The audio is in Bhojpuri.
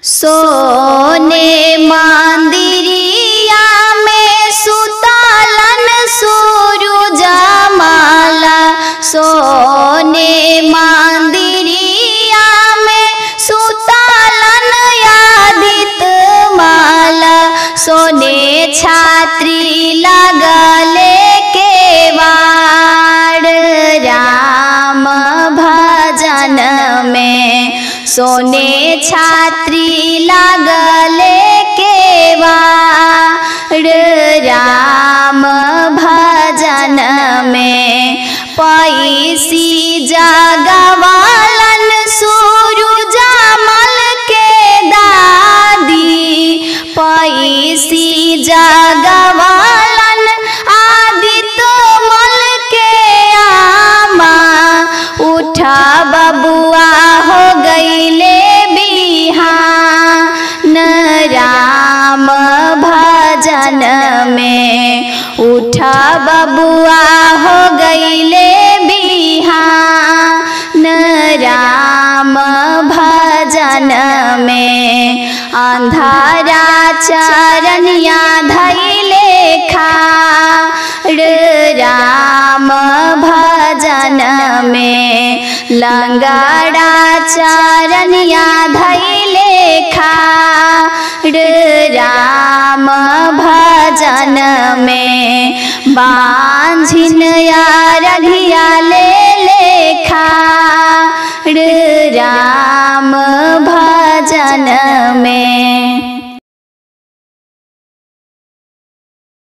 सोने मंदिरिया में सुतलन सूरुजा माला सोने मंदिरिया में सुतलन यादित माला सोने छात्री लगले के वाड़ राम भजन में सोने छात्री लागले के वाड़ राम भजन में पैसी जगवालन सूरुजा मल के दादी पैसी जगवालन आदित्य मल के आमा उठा बबुआ हो गईले बिहान राम भजन में उठा बबुआ हो गईले बिहान राम भजन में अंधारा चरनिया धैले खाड़ राम भजन में लंगड़ा चरनिया धैले खाड़ राम भजन में बांझिन रघिया ले लेखा राम भजन में